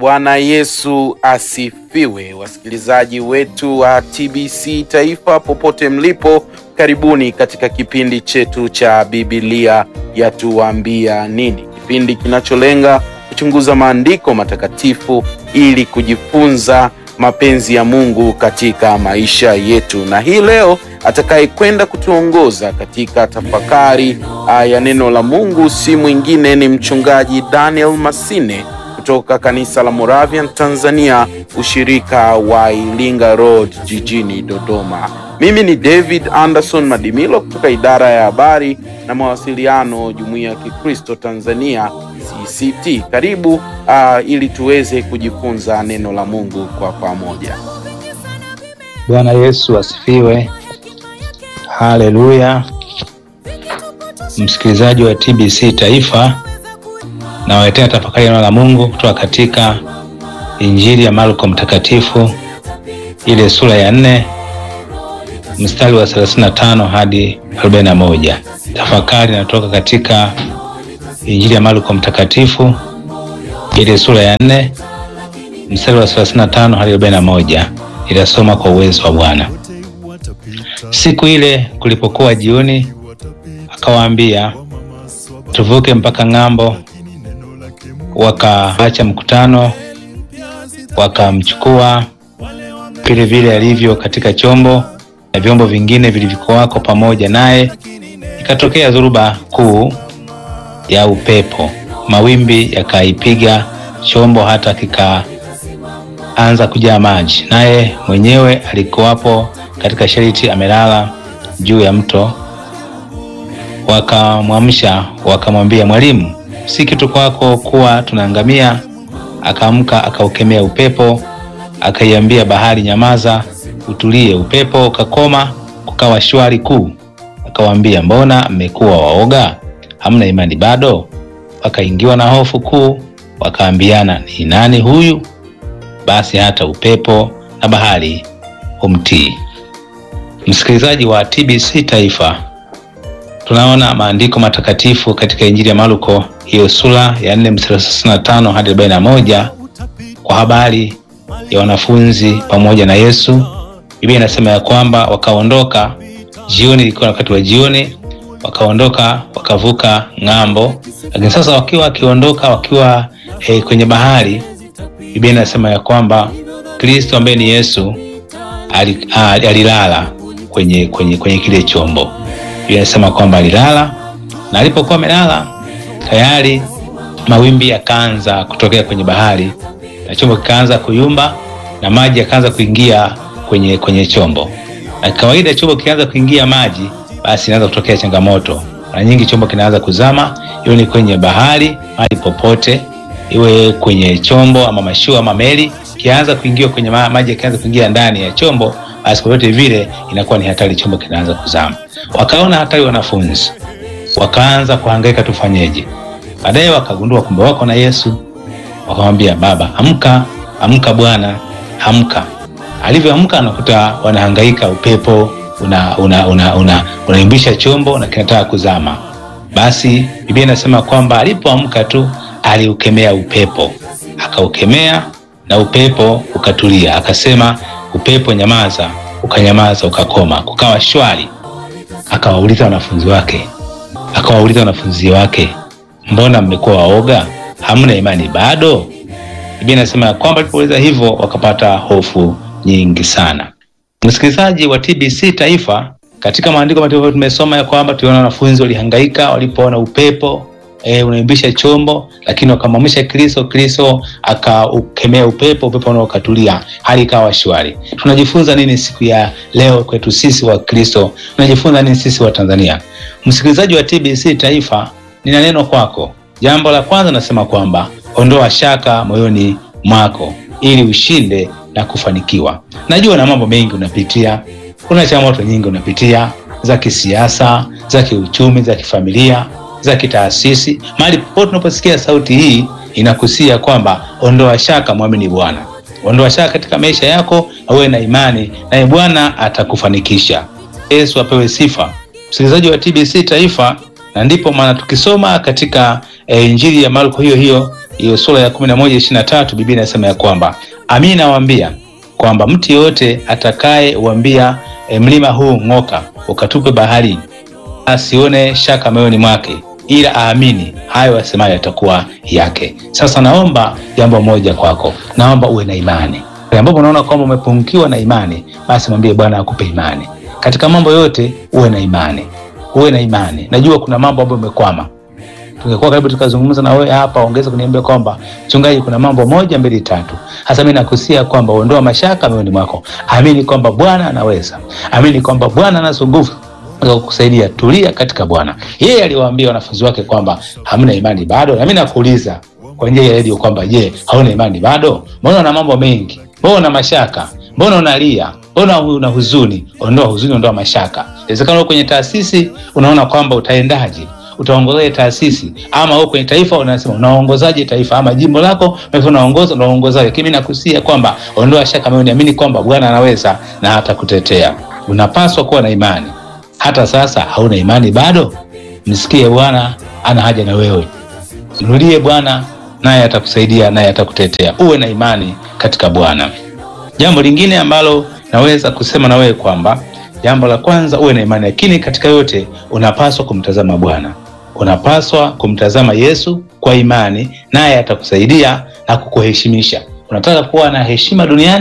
Bwana Yesu asifiwe, wasikilizaji wetu wa TBC Taifa popote mlipo, karibuni katika kipindi chetu cha Biblia yatuambia nini, kipindi kinacholenga kuchunguza maandiko matakatifu ili kujifunza mapenzi ya Mungu katika maisha yetu. Na hii leo atakayekwenda kutuongoza katika tafakari ya neno la Mungu si mwingine ni mchungaji Daniel Masine kutoka kanisa la Moravian Tanzania, ushirika wa Ilinga Road jijini Dodoma. Mimi ni David Anderson Madimilo kutoka idara ya habari na mawasiliano, Jumuiya ya Kikristo Tanzania CCT. Karibu uh, ili tuweze kujifunza neno la Mungu kwa pamoja. Bwana Yesu asifiwe. Haleluya. Msikilizaji wa TBC Taifa, nawaletea tafakari neno la Mungu kutoka katika Injili ya Marko Mtakatifu, ile sura ya nne mstari wa 35 hadi 41. Tafakari inatoka katika Injili ya Marko Mtakatifu, ile sura ya nne mstari wa 35 hadi 41. Itasoma kwa uwezo wa Bwana. Siku ile kulipokuwa jioni, akawaambia tuvuke mpaka ng'ambo. Wakaacha mkutano, wakamchukua vile vile alivyo katika chombo na vyombo vingine vilivyokuwako pamoja naye. Ikatokea dhoruba kuu ya upepo, mawimbi yakaipiga chombo hata kikaanza kujaa maji, naye mwenyewe alikuwapo katika shariti amelala juu ya mto. Wakamwamsha wakamwambia, Mwalimu, si kitu kwako kuwa tunaangamia? Akaamka akaukemea upepo, akaiambia bahari, nyamaza, utulie. Upepo ukakoma, kukawa shwari kuu. Akawaambia, mbona mmekuwa waoga? Hamna imani bado? Wakaingiwa na hofu kuu, wakaambiana, ni nani huyu? Basi hata upepo na bahari humtii. Msikilizaji wa TBC Taifa, tunaona maandiko matakatifu katika Injili ya Marko hiyo sura ya 4 mstari 35 hadi 41 kwa habari ya wanafunzi pamoja na Yesu. Biblia inasema ya kwamba wakaondoka jioni, ilikuwa wakati wa jioni, wakaondoka wakavuka ng'ambo. Lakini sasa wakiwa wakiondoka wakiwa eh, kwenye bahari, Biblia inasema ya kwamba Kristo ambaye ni Yesu alilala kwenye, kwenye, kwenye kile chombo. Biblia inasema kwamba alilala, na alipokuwa amelala tayari mawimbi yakaanza kutokea kwenye bahari na chombo kikaanza kuyumba na maji yakaanza kuingia kwenye, kwenye chombo. Na kawaida chombo kianza kuingia maji, basi inaanza kutokea changamoto. Mara nyingi chombo kinaanza kuzama, iwe ni kwenye bahari, mahali popote, iwe kwenye chombo ama mashua ama meli, kianza kuingia kwenye ma maji yakianza kuingia ndani ya chombo, basi kwa vyote vile inakuwa ni hatari, chombo kinaanza kuzama. Wakaona hatari wanafunzi, wakaanza kuhangaika, tufanyeje? Baadaye wakagundua kumbe wako na Yesu, wakamwambia Baba, amka, amka Bwana, amka. Alivyoamka anakuta wanahangaika, upepo una una una una unaimbisha chombo na kinataka kuzama. Basi Biblia inasema kwamba alipoamka tu aliukemea upepo, akaukemea na upepo ukatulia, akasema upepo nyamaza, ukanyamaza, ukakoma, kukawa shwari. Akawauliza wanafunzi wake, akawauliza wanafunzi wake, mbona mmekuwa waoga? Hamna imani bado? Biblia inasema ya kwamba alipouliza hivyo wakapata hofu nyingi sana. Msikilizaji wa TBC Taifa, katika maandiko matakatifu tumesoma ya kwamba tuliona wanafunzi walihangaika walipoona upepo e, unaimbisha chombo, lakini wakamwamsha Kristo. Kristo akaukemea upepo, upepo nao ukatulia, hali ikawa shwari. Tunajifunza nini siku ya leo kwetu sisi wa Kristo? Tunajifunza nini sisi wa Tanzania? Msikilizaji wa TBC Taifa, nina neno kwako. Jambo la kwanza nasema kwamba ondoa shaka moyoni mwako ili ushinde na kufanikiwa. Najua na mambo mengi unapitia, kuna changamoto nyingi unapitia za kisiasa, za kiuchumi, za kifamilia, za kitaasisi. Mahali popote unaposikia sauti hii inakusia kwamba ondoa shaka, mwamini Bwana. Ondoa shaka katika maisha yako, uwe na imani naye Bwana atakufanikisha. Yesu apewe sifa. Msikilizaji wa TBC Taifa, na ndipo maana tukisoma katika e, Injili ya Marko hiyo hiyo hiyo sura ya kumi na moja ishirini na tatu Biblia inasema ya kwamba amini nawaambia kwamba mtu yeyote atakaye uambia e, mlima huu ng'oka ukatupe bahari, asione shaka moyoni mwake, ila aamini hayo asemayo yatakuwa yake. Sasa naomba jambo moja kwako, naomba uwe na imani ambapo unaona kwamba umepungukiwa na imani, basi mwambie Bwana akupe imani katika mambo yote. Uwe na imani, uwe na imani. Najua kuna mambo ambayo umekwama tungekuwa karibu tukazungumza na wewe hapa, ongeza kuniambia kwamba mchungaji, kuna mambo moja mbili tatu. Hasa mimi nakusia kwamba ondoa mashaka moyoni mwako, amini kwamba Bwana anaweza, amini kwamba Bwana anazo nguvu za kukusaidia. Tulia katika Bwana. Yeye aliwaambia wanafunzi wake kwamba hamna imani bado, na mimi nakuuliza kwa njia ya redio kwamba je, hauna imani bado? Mbona una mambo mengi? Mbona una mashaka? Mbona unalia? Mbona una huzuni? Ondoa huzuni, ondoa mashaka. Inawezekana kwenye taasisi unaona kwamba utaendaje utaongozaje taasisi ama wewe kwenye taifa unasema unaongozaje taifa ama jimbo lako unaongoza unaongozaje? Lakini mimi nakusia kwamba ondoa shaka moyoni, amini kwamba Bwana anaweza na hatakutetea. Unapaswa kuwa na imani. Hata sasa hauna imani bado, msikie Bwana ana haja na wewe, mrudie Bwana naye atakusaidia, naye atakutetea. Uwe na imani katika Bwana. Jambo lingine ambalo naweza kusema na wewe kwamba jambo la kwanza uwe na imani, lakini katika yote unapaswa kumtazama Bwana, unapaswa kumtazama Yesu kwa imani, naye atakusaidia na kukuheshimisha. Unataka kuwa na heshima duniani,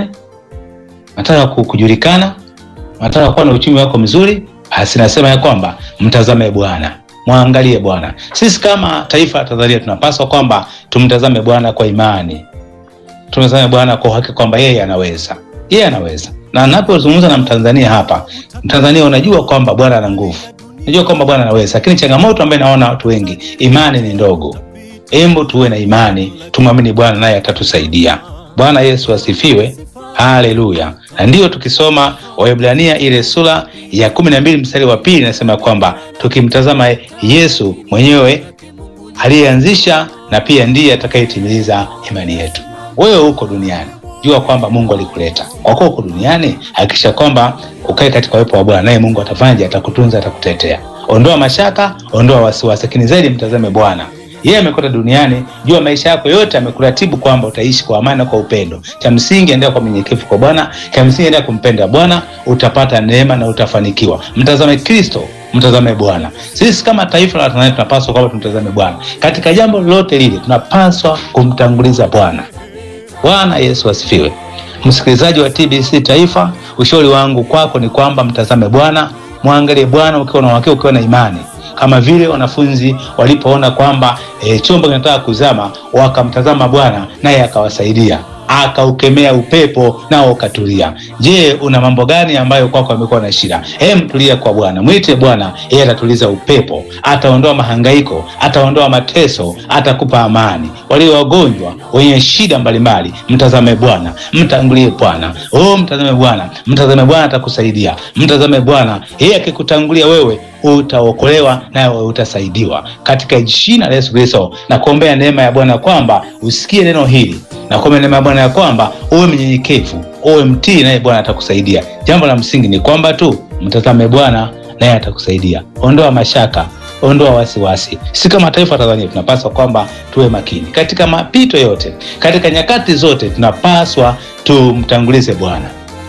unataka kujulikana, unataka kuwa na uchumi wako mzuri, basi nasema ya kwamba mtazame Bwana, mwangalie Bwana. Sisi kama taifa la Tanzania tunapaswa kwamba tumtazame Bwana kwa imani, tumtazame Bwana kwa uhakika kwamba yeye anaweza, yeye anaweza na napozungumza na Mtanzania hapa, Mtanzania unajua kwamba Bwana ana nguvu, unajua kwamba Bwana anaweza, lakini changamoto ambayo naona watu wengi, imani ni ndogo. Embo tuwe na imani, tumwamini Bwana naye atatusaidia. Bwana Yesu asifiwe, haleluya. Na ndiyo tukisoma Waebrania ile sura ya kumi na mbili mstari wa pili inasema kwamba tukimtazama Yesu mwenyewe aliyeanzisha na pia ndiye atakayetimiliza imani yetu. Wewe uko duniani jua kwamba Mungu alikuleta kwa kuwa uko duniani. Hakikisha kwamba ukae katika uwepo wa Bwana, naye Mungu atafanya, atakutunza, atakutetea. Ondoa mashaka, ondoa wasiwasi, lakini zaidi mtazame Bwana. Yeye amekuleta duniani, jua maisha yako yote amekuratibu kwamba utaishi kwa amani na kwa upendo. Cha msingi endea kwa mnyenyekevu kwa Bwana, cha msingi endea kumpenda Bwana, utapata neema na utafanikiwa. Mtazame Kristo, mtazame Bwana. Sisi kama taifa la Tanzania tunapaswa kwamba tumtazame Bwana katika jambo lolote lile, tunapaswa kumtanguliza Bwana. Bwana Yesu asifiwe. Msikilizaji wa TBC Taifa, ushauri wangu kwako ni kwamba mtazame Bwana, mwangalie Bwana ukiwa na uhakika, ukiwa na imani, kama vile wanafunzi walipoona kwamba e, chombo kinataka kuzama, wakamtazama Bwana naye akawasaidia akaukemea upepo nao ukatulia. Je, una mambo gani ambayo kwako amekuwa na shida? Hem, tulia kwa Bwana, mwite Bwana, yeye atatuliza upepo, ataondoa mahangaiko, ataondoa mateso, atakupa amani. Walio wagonjwa, wenye shida mbalimbali, mtazame Bwana, mtangulie Bwana. Oh, mtazame Bwana, mtazame Bwana, atakusaidia. Mtazame Bwana, yeye akikutangulia wewe utaokolewa nawe utasaidiwa katika jina la Yesu Kristo. Na kuombea neema ya Bwana kwamba usikie neno hili na kuombea neema ya Bwana ya kwamba uwe mnyenyekevu, uwe mtii, naye Bwana atakusaidia. Jambo la msingi ni kwamba tu mtazame Bwana naye atakusaidia. Ondoa mashaka, ondoa wasiwasi. Si kama taifa Tanzania tunapaswa kwamba tuwe makini katika mapito yote, katika nyakati zote, tunapaswa tumtangulize Bwana.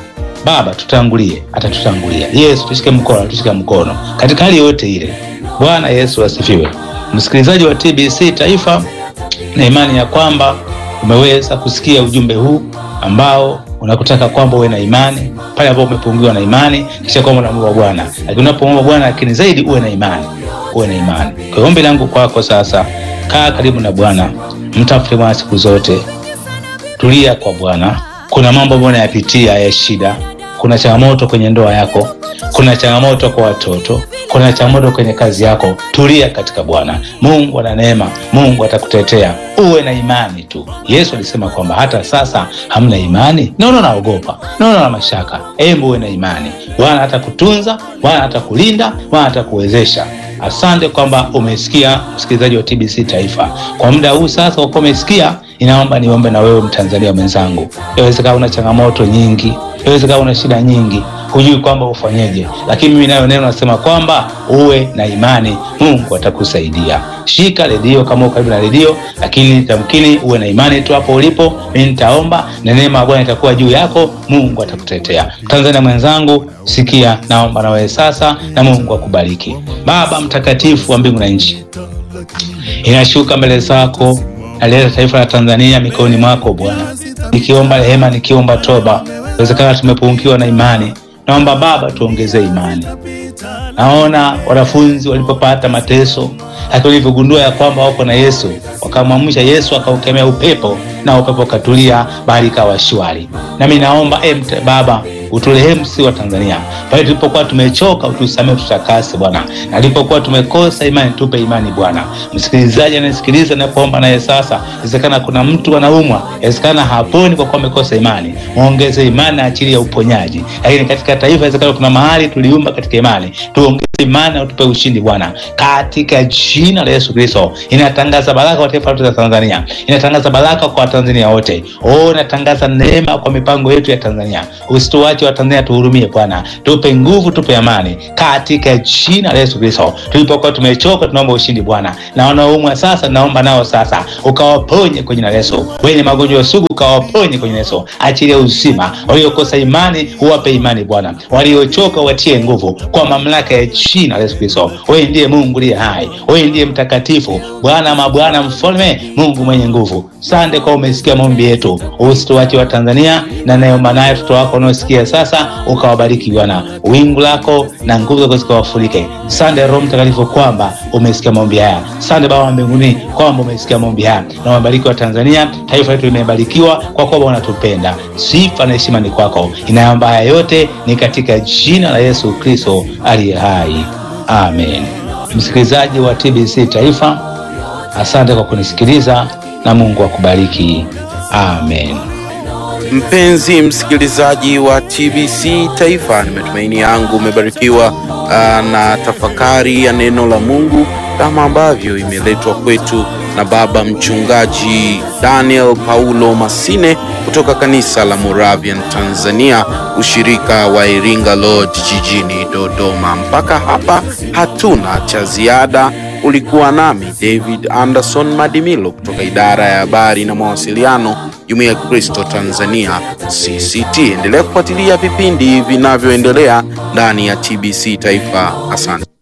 Baba, tutangulie, atatutangulia. Yesu, tushike mkono, tushike mkono katika hali yote ile. Bwana Yesu asifiwe. Msikilizaji wa TBC Taifa, na imani ya kwamba umeweza kusikia ujumbe huu ambao unakutaka kwamba uwe na imani pale ambapo umepungukiwa na imani, kisha kwamba unamwomba Bwana, lakini unapomwomba Bwana, lakini zaidi uwe na imani, uwe na imani. Kwa hiyo ombi langu kwako sasa, kaa karibu na Bwana, mtafute Bwana siku zote, tulia kwa Bwana. Kuna mambo ambayo unayapitia ya shida, kuna changamoto kwenye ndoa yako, kuna changamoto kwa watoto, kuna changamoto kwenye kazi yako. Tulia katika Bwana. Mungu ana neema, Mungu atakutetea. Uwe na imani tu. Yesu alisema kwamba hata sasa hamna imani, naona naogopa, naona na mashaka. Hebu uwe na imani, Bwana atakutunza, Bwana atakulinda, Bwana atakuwezesha. Asante kwamba umesikia, msikilizaji wa TBC Taifa. Kwa muda huu sasa, kwa kuwa umesikia, inaomba niombe na wewe Mtanzania mwenzangu. Yawezekana una changamoto nyingi, yawezekana una shida nyingi, hujui kwamba ufanyeje, lakini mimi nayo neno nasema kwamba uwe na imani, Mungu atakusaidia. shika redio kama uko karibu na redio, lakini tamkini uwe na imani tu hapo ulipo. Mimi nitaomba na neema ya Bwana itakuwa juu yako, Mungu atakutetea. Tanzania mwenzangu, sikia, naomba na wewe sasa, na Mungu akubariki. Baba mtakatifu wa mbingu na nchi, inashuka mbele zako, naleta taifa la Tanzania mikononi mwako Bwana, nikiomba rehema, nikiomba toba. Inawezekana tumepungukiwa na imani, naomba Baba tuongezee imani. Naona wanafunzi walipopata mateso, lakini walivyogundua ya kwamba wako na Yesu, wakamwamsha Yesu, akaukemea upepo na upepo ukatulia, bahari ikawa shwari. Nami naomba e Baba uturehemu si wa Tanzania pale tulipokuwa tumechoka, utusamee, tutakase Bwana, na alipokuwa tumekosa imani, tupe imani Bwana. Msikilizaji anayesikiliza napoomba naye sasa, inawezekana kuna mtu anaumwa, inawezekana haponi kwa kuwa amekosa imani, muongeze imani na ajili ya uponyaji. Lakini katika taifa, inawezekana kuna mahali tuliumba katika imani, tuongeze imani na utupe ushindi Bwana, katika jina la Yesu Kristo. Inatangaza baraka kwa taifa letu la Tanzania, inatangaza baraka kwa Watanzania wote. Oh, inatangaza neema kwa mipango yetu ya Tanzania. Usituache wa Tanzania, tuhurumie Bwana, tupe nguvu, tupe amani katika jina la Yesu Kristo. Tulipokuwa tumechoka, tunaomba ushindi Bwana, na wanaoumwa sasa, naomba nao sasa ukawaponye kwa jina la Yesu. Wenye magonjwa sugu ukawaponye kwa jina la Yesu, achilia uzima. Waliokosa imani uwape imani Bwana, waliochoka watie nguvu kwa mamlaka ya jina la Yesu Kristo. Wewe ndiye Mungu aliye hai, wewe ndiye mtakatifu, Bwana mabwana, mfalme, Mungu mwenye nguvu. Sande kwa umesikia maombi yetu, usituache wa Tanzania na naomba naye watoto wako wanaosikia sasa, ukawabariki Bwana, wingu lako na nguvu zako zikawafurike. Sande Roho Mtakatifu kwamba umesikia maombi haya. Sande Baba wa mbinguni kwamba umesikia maombi haya, na wabariki wa Tanzania, taifa letu limebarikiwa kwa kuwa unatupenda. Sifa na heshima ni kwako. Inaomba haya yote ni katika jina la Yesu Kristo aliye hai, amen. Msikilizaji wa TBC Taifa, asante kwa kunisikiliza na Mungu akubariki, amen. Mpenzi msikilizaji wa TBC Taifa, ni matumaini yangu umebarikiwa uh, na tafakari ya neno la Mungu kama ambavyo imeletwa kwetu na baba mchungaji Daniel Paulo Masine kutoka kanisa la Moravian Tanzania, ushirika wa Iringa Lodge jijini Dodoma. Mpaka hapa hatuna cha ziada. Ulikuwa nami David Anderson Madimilo kutoka idara ya habari na mawasiliano, Jumuiya ya Kristo Tanzania CCT. Endelea kufuatilia vipindi vinavyoendelea ndani ya TBC Taifa. Asante.